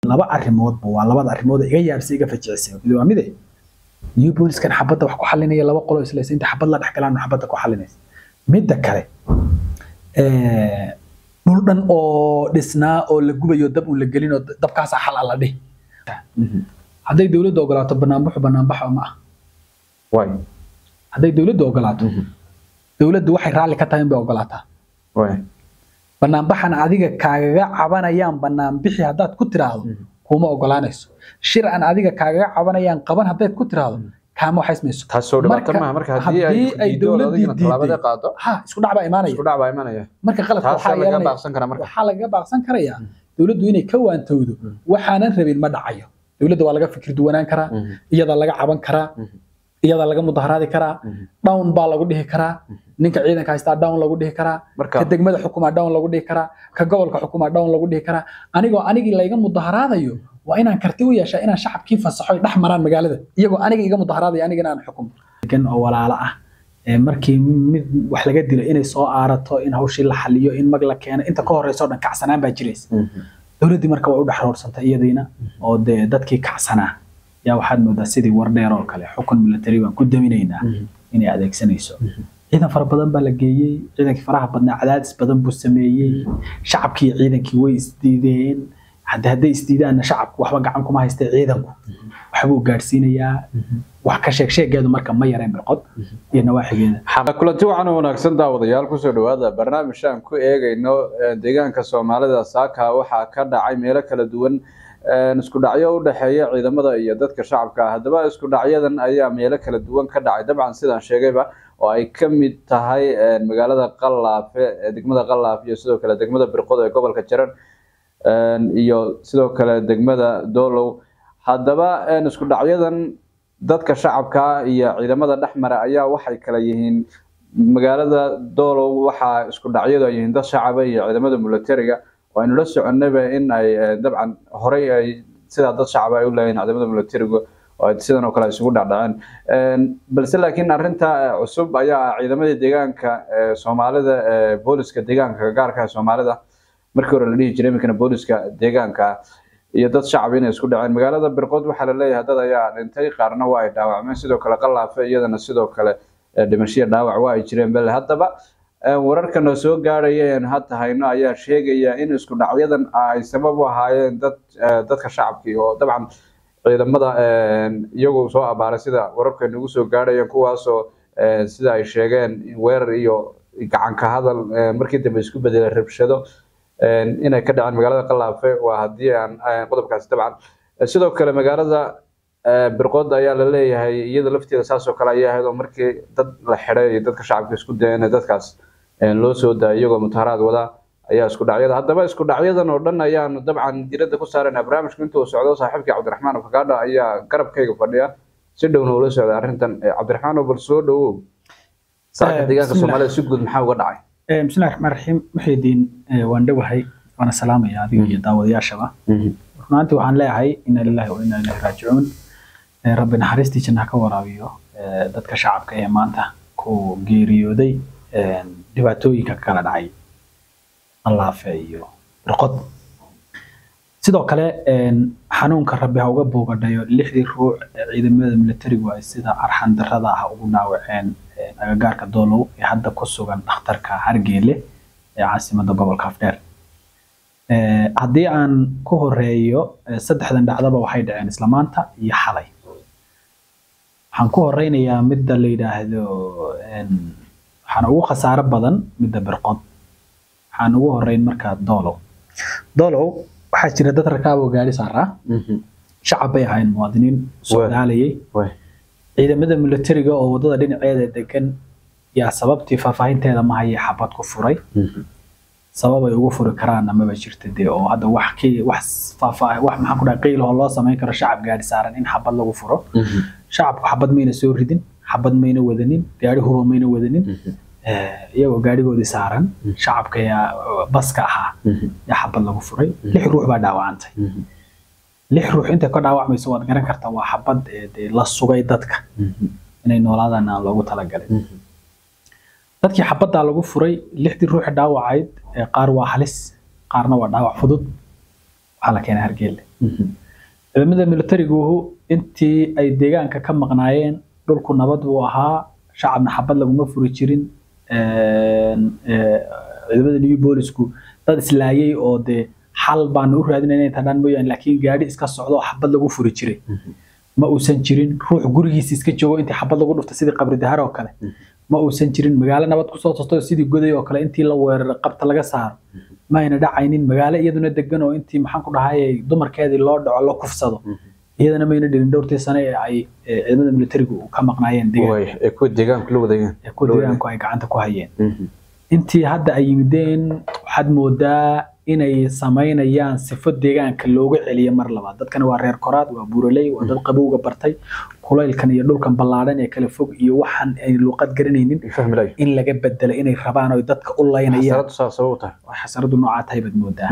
laba arrimoodba waa labada arrimood iga yaabsay iga fajicisay mid waa mide new booliskan xabadda wax ku xalinaya laba qolo islaysa inta xabad la dhex galaan xabadda ku xalinaysa midda kale dhul dhan oo dhisnaa oo la gubayo dab uun la gelin oo dabkaasaa xal alla dhih hadday dowladda ogolaato banaanbaxu banaanbaxa ma ah waay hadday dowladda ogolaato dowladdu waxay raalli ka tahay in bay ogolaataa waay banaanbaxan adiga kaagaga cabanayaan banaanbixi haddaad ku tiraahdo kuma ogolaanayso shir aan adiga kaagaga cabanayaan qaban haddaad ku tiraahdo kaama waxaysmayso taasoo dhibaato Marka, maaha marka haddii ay haddii ay diido dowladdii adigina tallaabada diiday. qaado ha isku dhac baa imaanaya isku dhac baa imanaya marka qaladka waxaa taasaa laga yeelanaya baaqsan karaa marka waxaa lagaga baaqsan karayaa dowladdu inay ka waantowdo waxaanan rabin ma dhacayo dowladda waa laga fikir duwanaan karaa Mhm. iyadaa laga caban karaa Mhm. iyadaa laga mudaharaadi karaa Mhm. down baa lagu dhihi karaa ninka ciidanka haystaa down lagu dhihi karaa marka ka degmada xukumaa down lagu dhihi karaa ka gobolka xukumaa down lagu dhihi karaa anigoo anigii layga mudaharaadayo waa inaan karti u yeeshaa inaan shacabkii fasaxo ay dhex maraan magaalada iyagoo aniga iga mudaharaadaya anigana aan xukumo degan oo walaalo ah ee markii mid wax laga dilo inay soo aarato in hawshii la xaliyo in mag la keeno inta ka horeysa oo dhan kacsanaan baa jiraysa Mhm. dowladdii marka waa u dhex roorsantay iyadiina oo dee dadkii kacsanaa yaa waxaad moodaa sidii war dheer oo kale xukun military baan ku daminaynaa Mhm. inay adeegsanayso ciidan fara badan baa la geeyey ciidankii faraha badnaa cadaadis badan buu sameeyey shacabkii iyo ciidankii way isdiideen hadda hadday isdiidaanna shacabku waxba gacan kuma haystay ciidanku waxbuu gaadhsiinayaa wax ka sheeg sheegeedu marka ma yareen birqod iyo nawaaxigeeda kulanti waxaan wanaagsan daawadayaal kusoo dhawaada barnaamij aan ku eegayno eh, deegaanka soomaalida saaka waxaa ka dhacay meelo kala duwan eh, isku dhacyo u dhexeeya ciidamada iyo dadka shacabka ah haddaba isku dhacyadan ayaa meelo kala duwan ka dhacay dabcan sidaan sheegayba oo ay ka mid tahay eh, magaalada qalaafe ee degmada qalaaf iyo sidoo kale degmada birqod ee gobolka jaran eh, iyo sidoo kale degmada doolow haddaba eh, isku dhacyadan dadka shacabka iyo ciidamada dhexmara ayaa waxay kala yihiin magaalada doolow waxaa isku dhacyadu ay yihiin dad shacaba iyo ciidamada militariga oo aynu la soconayba in ay eh, dabcan horey ay sidaa dad shacaba ay u leeyihiin ciidamada militariga oo ay sidan oo kale ay isugu dhacdhaceen Een, balse laakiin arrinta eh, cusub ayaa ah ciidamadii deegaanka ee soomaalida ee booliska deegaanka gaarka ee soomaalida markii hore la dhihi jiray iminkana booliska deegaanka iyo dad shacab inay isku dhaceen magaalada birqod waxaa la leeyahay dad ayaa dhintay qaarna waa ay dhaawacmeen sidoo kale qalaafe iyadana sidoo kale eh, dhimasho iyo dhaawac waa ay jireen bale haddaba eh, wararkana soo gaaraya een hadda hayno ayaa sheegaya in isku dhacyadan ay sabab u ahaayeen dad eh, dadka shacabkii oo dabcan ciidamada een, iyagu soo abaaray sida wararka nagu soo gaarayeen kuwaasoo eh, sida ay sheegeen weerar iyo gacan ka hadal eh, markii dambe isku bedelay rabshado een, inay ka dhaceen magaalada qalaafe waa haddii aan aan qodobkaasi dabcan Eh, sidoo kale magaalada eh, birqod ayaa la leeyahay iyada lafteeda saas oo kale ayay ahayd oo markii dad la xidhay iyo dadka shacabka isku dayeen ee dadkaas eh, loo soo daayay iyagoo mutaharaad wada ayaa isku dhacyada haddaba isku dhacyadan oo dhan ayaanu dabcan diradda ku saaraynaa barnaamijku intuu socdo saaxiibkii cabdiraxmaan fakadha ayaa garabkayga fadhiya si dhowna ula socda arrintan Eh, cabdiraxmaan oo bal soo dhawow saaka Eh, deegaanka bismillah. soomaalida si guud maxaa uga dhacay Eh, bismillahi raxmaan raxiim muxiidiin eh, waan dhowahay waana salaamaya adiga iyo daawadayaashaba runaantii waxaan leeyahay ina lillahi wa ina ilaihi raajicuun Eh, rabbi naxariistii janna ha ka waraabiyo eh, dadka shacabka ee maanta ku geeriyooday eh, dhibaatooyinka ka kala dhacay allaafe iyo birqod sidoo kale eh, xanuunka rabbi ha uga boogadhayo lixdii ruux ee ciidamada militarigu ay sida arxan darrada ah ugu dhaawaceen eh, agagaarka doolow ee hadda ku sugan dhakhtarka hargeele ee caasimadda gobolka afdheer Eh, haddii aan ku horeeyo eh, saddexdan dhacdaba waxay dhaceen isla maanta iyo xalay waxaan ku horeynayaa midda la yidhaahdo en, waxaan ugu khasaaro badan midda birqod waxaan ugu horeyn markaa doolow doolow waxaa jira dad rakaab oo gaari saaraa shacab bay ahayn muwaadiniin socdaalayay Waay. ciidamada militariga oo wadada dhinaceeda degan yaa sababtii faahfaahinteeda ma haya xabad ku furay sabab ay ugu furi karaan amaba jirta dee oo hadda wax ki wax faahfaahin wax maxaan ku dhahay qiil oo loo samayn karo shacab gaari saaran in xabad lagu furo shacabku xabad mayna soo ridin xabad mayna wadanin gaari huba mayna wadanin Eh, iyagoo gaarigoodii saaran shacabka yaa baska ahaa yaa xabad lagu furay lix ruux baa dhaawacantay lix ruux intay ka dhaawacmayso waad garan kartaa waa xabad ee dee la sugay dadka inay noolaadaan aan loogu talagalin dadkii xabaddaa lagu furay lixdii ruuxi dhaawacayd ee qaar waa halis qaarna waa dhaawac fudud waxaa la keenay hargeylle ciidamada militarigu intii ay deegaanka ka maqnaayeen dhulku nabad buu ahaa shacabna xabad laguma furi jirin ciidamada new boolisku dad islaayay oo dee xal baanu u raadinayna inta dhan mooyaane laakiin gaadhi iska socdo oo xabad lagu furi jiray ma uusan jirin ruux gurigiisa iska joogo intii xabad lagu dhufta sidii qabri dahar oo kale ma uusan jirin magaalo nabad kusoo tosto sidii goday oo kale intii la weeraray qabta laga saaro ma ayna dhacaynin magaalo iyaduna degan oo intii maxaan ku dhahayay dumarkeedii loo dhaco la kufsado iyadana mayna dhirin dhowrtii sane ee ay ciidamada militarigu ka maqnaayeen kuwa deegaanku la wadageen kuwa deegaanku ay gacanta ku hayeen intii hadda ay yimideen waxaad moodaa inay samaynayaan sifo deegaanka looga celiyo mar labaad dadkana waa reer koraad waa buuraley waa dad qabowga bartay kulaylkan iyo dhulkan ballaadhan ee kala fog iyo waxaan ay luuqad garanaynin in laga bedelo inay rabaan oo dadka u laynayaan xasaradu noocaa tahay baad moodaa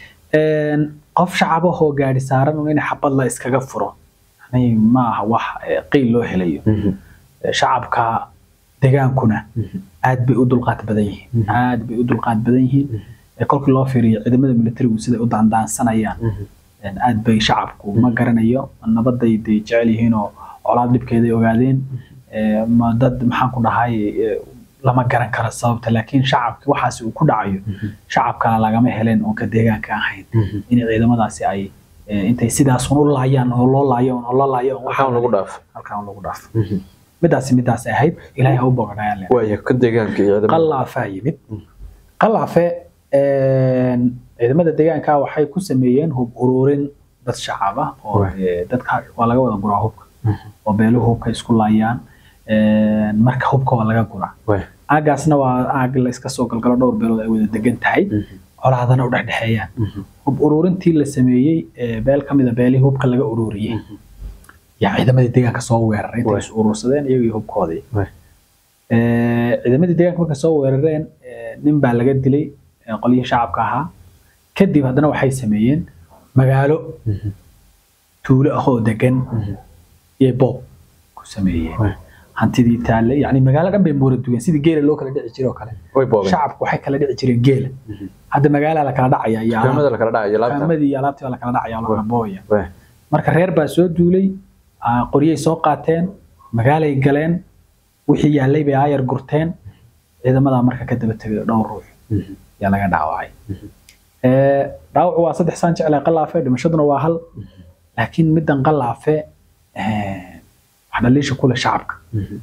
qof shacabahoo gaadhi saaran in xabad la iskaga furo ma aha wax qiil loo helayo shacabka degaankuna aad bay u dulqaad badan yihiin aad bay u dulqaad badan yihiin kolkii loo fiiriyo ciidamada militarigu siday u daandaansanayaan aad bay shacabku ma garanayo nabaday day jecel yihiin oo colaad dhibkeeday ogaadeen ma dad maxaan ku dhahay lama garan karo sababta laakiin shacabki waxaasi uu ku dhacayo shacabka lagama heleen oon ka deegaanka ahayn in ciidamadaasi ay intay sidaasun u laayaan oo loo laayo oo loo laayo halkaan lagu dhaafo halkaan lagu dhaafo midaasi midaas ahayd ilaahay ha u bogadhayaan waaya ka deegaanka ciidamada qallaafaa yimid qallaafe ciidamada deegaanka waxay ku sameeyeen hub ururin dad shacab ah oo dadka waa laga wada guraa hubka oo beeluhu hubka isku laayaan marka hubka waa laga guraa aagaasna waa aag la iska soo galgalo dhowr beelood ay wada degan tahay colaadana u dhexdhexeeyaan hub ururintii la sameeyey beel ka mida beelihii hubka laga ururiyey yaa ciidamadii deegaanka soo weeraray intay is urursadeen iyagii hubkoodii ciidamadii deegaanka markay soo weerareen nin baa laga dilay qolyihii shacabka ahaa kadib haddana waxay sameeyeen magaalo tuulo ah oo degan iyo boob ku sameeyeen hantidii taalle yani magaalo dhan bay moora dugeen sidii geela loo kala dhici jiray oo kale shacabku waxay kala dhici jireen geela hadda magaalaa la kala dhacaya iyoaamadii iyo alaabtii baa la kala dhacaya oo la kala boobaya marka reer baa soo duulay qoryay soo qaateen magaalay galeen wixii yaallay bay aayar gurteen ciidamadaa marka ka daba tegay dhowr ruux yaa laga dhaawacay dhaawacu waa saddex saan jeclay qalaafe dhimashaduna waa hal laakiin middan qalaafe wax dhaliisha kule shacabka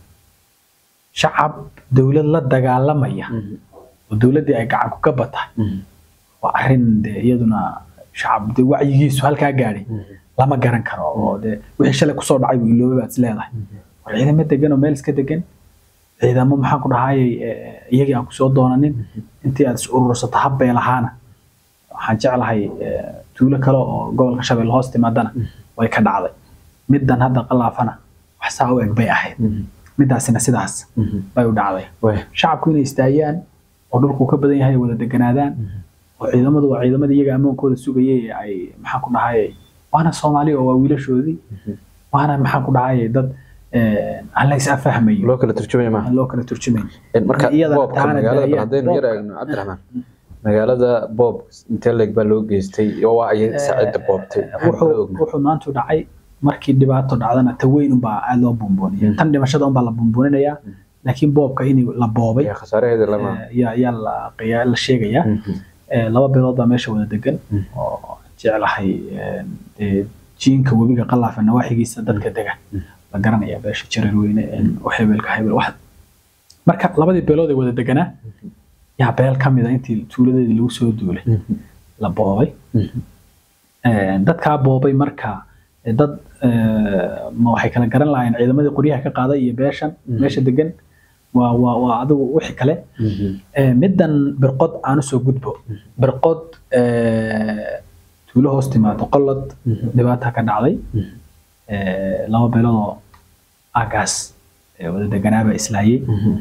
shacab dowlad la dagaalamaya oo dowladdii ay gacan ku ka batahay waa arrin de iyaduna shacab de wacyigiisu halkaa gaadhay lama garan karo oo de wixii shalay kusoo dhacay buu iloobay baad is leedahay war ciidamo degan oo meel iska degan ciidamo maxaan ku dhahayay iyagii aan kusoo doonanin intii aad is urursato habbay lahaana waxaan jeclahay tuulo kale oo gobolka shabeelle hoos timaadana way ka dhacday middan hadda qalaafana wax saa u eg bay ahayd midaasina sidaas bay u dhacday shacabku inay istaayaan oo dhulku ka badan yahay wada deganaadaan oo ciidamadu waa ciidamadii iyaga ammaankooda sugayay ee ay maxaan ku dhahayay waana soomaali oo waa wiilashoodii waana maxaan ku dhahayay dad aan la is afahmayo loo kala turjumaya maaha loo kala turjumayn marka boobka magaalada haddaynu yar eegno cabdiraxmaan magaalada boob intee leeg baa loo geystay waa ayay saacida boobtay wuxuu maantu dhacay markii dhibaato dhacdana ta weyn unbaa aad loo buunbuuniya tan dhimashada unbaa la buunbuuninayaa laakiin boobka in la boobay khasaaraheeda lama yaa la sheegayaa laba beelood baa meesha wada degan oo jeclahay jiinka webiga qalaafa nawaaxigiisa dadka degan la garanaya beesha jareer weyne hebelka hebel wax marka labadii beelood ee wada deganaa yaa beel ka mida intii tuuladeedii lagu soo duulay la boobay dadkaa boobay marka dad ma waxay kala garan lahaayeen ciidamadii qoryaha ka qaaday iyo beeshan meesha degan waa waa waa adigu wixii kale middan birqod aan usoo gudbo birqod tuulo hoos timaado qolod dhibaata ka dhacday laba beeloodoo aagaas wada deganaaba islaayay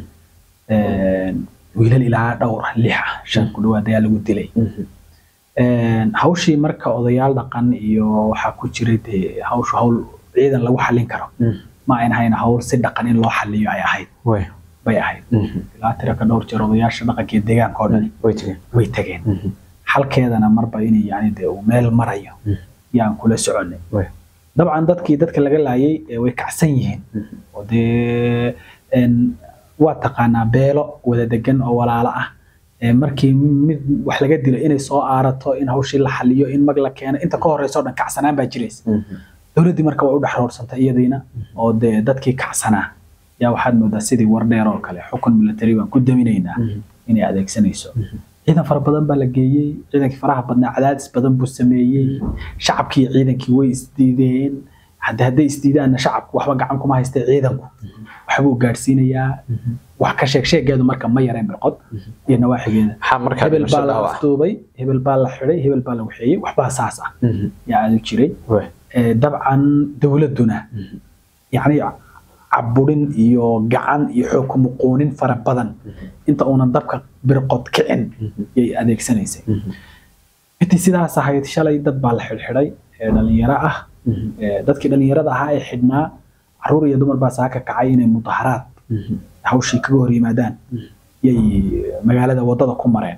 wiilal ilaa dhowr lix ah shan ku dhawaad ayaa lagu dilay hawshii marka odayaal dhaqan iyo waxaa ku jiray dee hawshu hawl ciidan lagu xallin karo ma ayn ahayn hawl si dhaqan in loo xalliyo ay ahayd bay ahayd ilaa tira ka dhowr jeer odayaasha dhaqanka iyo deegaanka oo dhan way tageen xalkeedana marba inay yani dee uu meel marayo yaan kula soconay Way. dabcan dadkii dadka laga laayay ee way kacsan yihiin oo dee een, waa taqaanaa beelo wada degan oo walaalo ah ee markii mid wax laga dilo inay soo aarato in hawshii la xaliyo in mag la keeno inta ka horeysa oo dhan kacsanaan baa jiraysa dowladdii marka waa u dhex roorsantay iyadiina oo dee dadkii kacsanaa yaa waxaad moodaa sidii war dheer oo kale xukun military baan ku daminaynaa inay adeegsanayso ciidan fara badan baa la geeyey ciidankii faraha badnaa cadaadis badan buu sameeyey shacabkii iyo ciidankii way isdiideen hadda hadday isdiidaanna shacabku waxba gacan kuma haystee ciidanku waxbuu gaadhsiinayaa wax ka sheeg sheegeedu marka ma yareen birqod iyo nawaaxigeeda maxaa markaa hebel baa la dhimashada ah afduubay hebel baa la xidhay hebel baa la waxeeyey waxbaa saas ah yaa aadu jiray Way. Ee, dabcan dowladduna yacni caburin iyo gacan iyo xoog ku muquunin fara badan inta uunan dabka birqod kicin yay adeegsanaysay intii sidaas ahayd shalay dad baa la xidhxidhay ee dhalinyaro ah Ee, dadkii dhalinyarada ahaa ee xidhnaa caruur iyo dumar baa saaka kacay inay mudaharaad hawshii kaga hor yimaadaan yay magaalada wadada ku mareen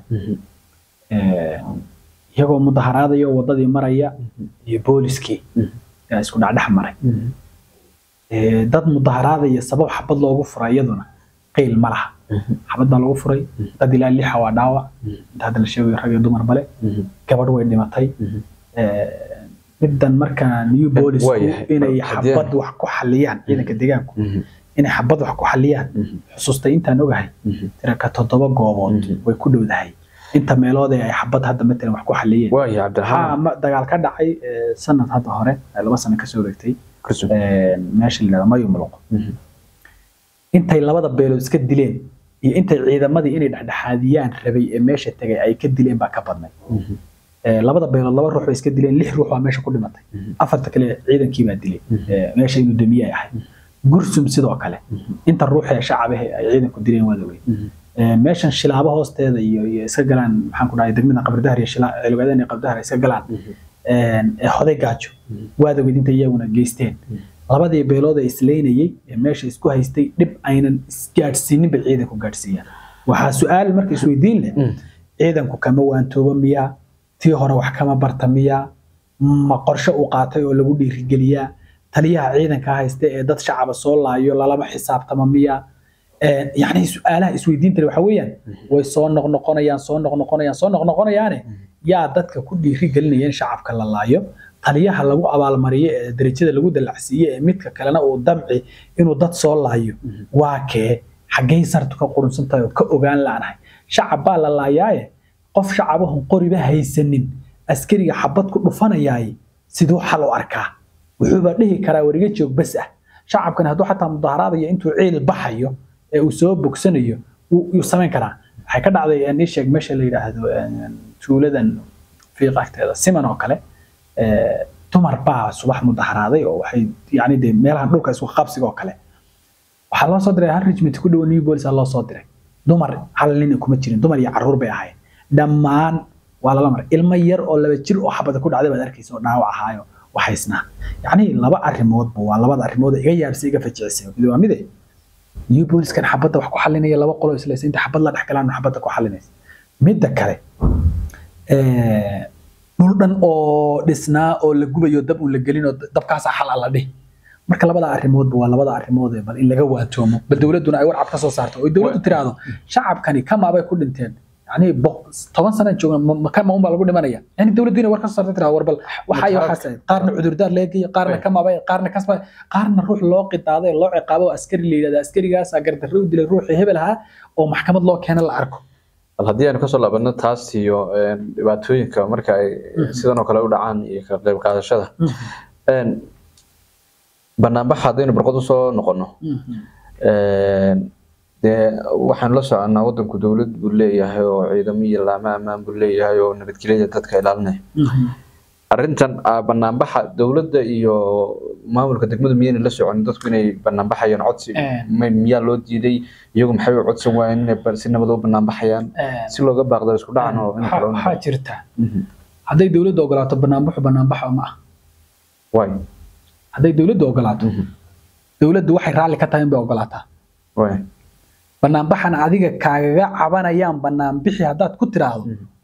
Ee, iyagoo mudaharaadaya oo wadadii maraya iyo booliskii yaa isku dhacdhex maray Ee, dad mudaharaadaya sabab xabad loogu furay iyaduna qiil ma laha xabad baa lagu furay dad ilaa lixa waa dhaawac inta hadda la sheegayo rag iyo dumar bale gabadh way dhimatay Ee, middan marka new boolisku waayahay. inay Haddii- xabad wax ku xaliyaan ciidanka deegaanku inay xabad wax ku xaliyaan xusustay intaan ogahay tiraka toddoba goobood way ku dhowdahay inta meelood ee ay xabad hadda matalan wax ku xaliyeen waaya waxaa cabdiraxmaan ma- dagaal ka dhacay ee, sanad hadda hore ee laba sano kasoo wareegtay kusub ee, meesha la yidhahdo mayu muluq intay labada beelood iska dileen iyo intay ciidamadii inay dhexdhexaadiyaan rabay ee meesha tegay ay ka dileen baa ka badnay Ee, labada beelood laba ruux bay iska dileen lix ruux waa meesha ku dhimatay afarta kale ciidankii baa dilay Ee, meesha inuu damiye ay ahayd gursum sidoo kale inta ruux ee shacabahe ay ciidanku dileen waa dawey meeshan shilaabo hoosteeda iyo iyo iska galaan maxaan ku dhahay degmada qabridahar iyo shila cilwadan iyo qabridahar ay iska galaan ee hoday gaajo waad ogid inta iyaguna geysteen labadii beelood ee isleynayey ee meesha isku haystay dhib aynan isgaadhsiinin bay ciidanku gaadhsiiyaan waxaa su-aal marka isweydiin leh ciidanku kama waantooba miyaa tii hore wax kama barta miyaa ma qorshe uu qaatay oo lagu dhiirigeliyaa taliyaha ciidanka haysta ee dad shacaba soo laayo lalama xisaabtama miyaa Ee, yacni su-aalaha isweydiinta waxa weeyaan way soo noqnoqonayaan soo noqnoqonayaan soo noqnoqonayaane yaa dadka ku dhiirigelinaya in shacabka la laayo taliyaha lagu abaalmariyo ee darajada lagu dalacsiiye ee midka kalena uu damci inuu dad soo laayo waa kee xaggay sartu ka qurunsan tahay oo ka ogaan laanahay shacab baa la laayaaye qof shacabahun qoriba haysanin askariga xabad ku dhufanayaaye siduu xal u arkaa wuxuuba dhihi karaa wariga joog bas ah shacabkani hadduu xataa mudaharaadaya intuu ciil baxayo ee uu soo bogsanayo wuu wuu samayn karaa waxay ka dhacday ee nii sheeg meesha la yidhaahdo ee, tuuladan fiiq agteeda siman oo kale ee, dumar baa subax mudaharaaday oo waxay yani dee meelahan dhulka isku qabsiga oo kale waxaa loo soo diray hal regiment ku dhow new bolis loo soo diray dumar hal nin kuma jirin dumar iyo caruur bay ahayd dhammaan waa lala maray ilmo yar oo laba jir oo xabada ku dhacday baad arkaysa oo dhaawac ahaayo waxaysnaa yacni laba arrimoodba waa labada arrimood iga yaabsay iga fajicisay mid waa mide new boliskan xabadda wax ku xalinaya laba qolo islaysa inta xabad la dhex galaan xabadda ku xalinaysa midda kale ee, dhul dhan oo dhisnaa oo la gubayo dab uun la gelin oo dabkaasaa xal alla dhih marka labada arrimoodba waa labada arrimood ee bal in laga waatoomo bal dowladduna ay warcab ka soo saarto oo dowladdu tiraahdo shacabkani kamaabay ku dhinteen yani boq- toban sana joogna ma- ma- kama unbaa lagu dhimanaya yani dowladdu inay war ka soo saarto tiraahdo war bal waxaa iyo waxaas ahayd qaarna cudurdaar laga geeyo qaarna kamaabay qaarna kasba qaarna ruux loo qitaaday loo ciqaabo oo askari la yidhahda askarigaas gardarro u dilay ruuxii hebel ahaa oo maxkamad loo keena la arko bal haddii aynu kasoo laabano taas iyo een, dhibaatooyinka marka ay sidan oo kale u dhacaan iyo ka qayb qaadashada Een, banaanbaxa haddaynu barqod usoo noqono een, dee waxaan la soconaa wadanku dowlad buu leeyahay oo ciidamo iyo laamo ammaan buu leeyahay oo nabadgelyada dadka ilaalinaya arrintan ah, banaanbaxa dowladda iyo maamulka degmadu miyayna la soconin dadku inay banaanbaxayaan codsi Een. may- miyaa loo diiday iyagu maxay u codsan waayeen inay ba- si nabad u banaanbaxayaan si looga baaqdo isku dhacan oo in kale u waxaa noqdo. jirta Mhm. hadday dowladdu ogolaato banaanbaxu banaanbaxa ma ah waay hadday dowladdu ogolaato Mhm. dowladdu waxay raalli ka tahay in bay ogolaataa waay banaanbaxan adiga kaagaga cabanayaan banaanbixi haddaad ku tiraahdo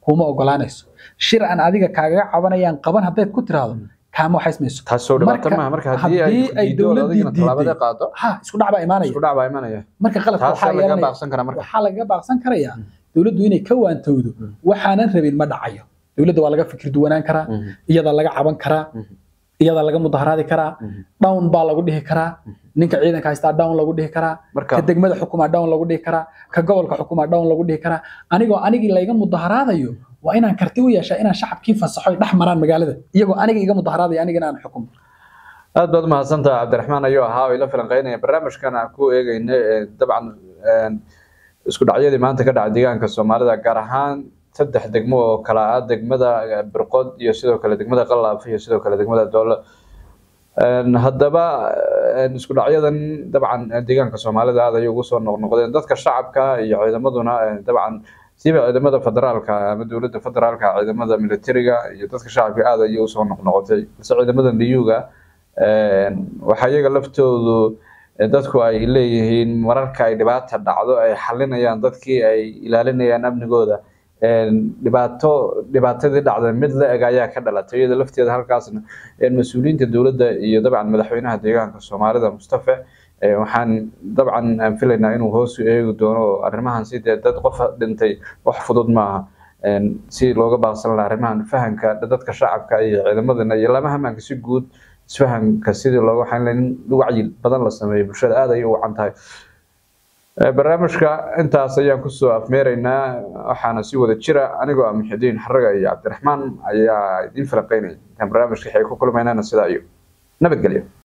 kuma ogolaanayso shir aan adiga kaagaga cabanayaan qaban haddayd ku tiraahdo kaama waxaysmayso taas soo dhibaato Marka, maaha marka haddii ay haddii ay diido dowladdii adigina tallaabada diiday, qaado ha isku dhac baa imaanaya isku dhac baa imanaya marka qaladka taas waxaa laga yeelanaya baaqsan karaa marka waxaa lagaga baaqsan karayaa dowladdu inay ka waantowdo waxaanan rabin ma dhacayo dowladda waa laga fikir duwanaan karaa Mhm. iyada laga caban karaa Mhm. iyada laga mudaharaadi karaa Mhm. down baa lagu dhihi karaa ninka ciidanka haystaa down lagu dhihi karaa marka ka degmada xukumaa down lagu dhihi karaa ka gobolka xukumaa down lagu dhihi karaa anigoo anigii layga mudaharaadayo waa inaan karti u yeeshaa inaan shacabkii fasaxo ay dhex maraan magaalada iyagoo aniga iga mudaharaadaya anigana aan xukumo aad baad umahadsantaha cabdiraxmaan ayuu ahaa oo ila falanqeynaya barnaamijkan aan ku eegeyna ee, dabcan een, isku dhacyadii maanta ka dhacay deegaanka soomaalida gaar ahaan saddex degmo oo kala ah degmada eh, birqod iyo sidoo kale degmada qalaaf iyo sidoo kale degmada doole Een, haddaba een, isku dhacyadan dabcan eh, deegaanka soomaalida aad ayay ugu soo noqnoqdeen dadka shacabka iyo ciidamaduna eh, dabcan siiba ciidamada federaalka ama dowladda federaalka ciidamada militariga iyo dadka shacabka aad ayay usoo noqnoqotay balse ciidamada liyuga waxaa iyaga laftoodu eh, dadku ay leeyihiin mararka ay dhibaata dhacdo ay xalinayaan dadkii ay ilaalinayaan amnigooda Een, dhibaato dhibaatadii dhacday mid la eg ayaa ka dhalatay iyada lafteeda halkaasna een, mas-uuliyiinta dowladda iyo dabcan madaxweynaha deegaanka soomaalida mustafe eh, waxaan dabcan aan filaynaa inuu hoos u eegi doono oo arrimahan sidee dad qof dhintay wax fudud maaha Een, si looga baaqsan lahaa arrimahan fahanka dadka shacabka iyo ciidamadana iyo lama hamaanka si guud isfahanka sidii looga waxaan leeyahay in wacyi badan la sameeyo bulshada aad ayay u wacan tahay Eh, barnaamijka intaas ayaan kusoo afmeeraynaa waxaana si wada jira anigoo ah muxidiin xaraga iyo cabdiraxmaan ayaa idiin falanqeynaya intaan barnaamijka waxay ku kulmaynana sidaa iyo nabadgelyo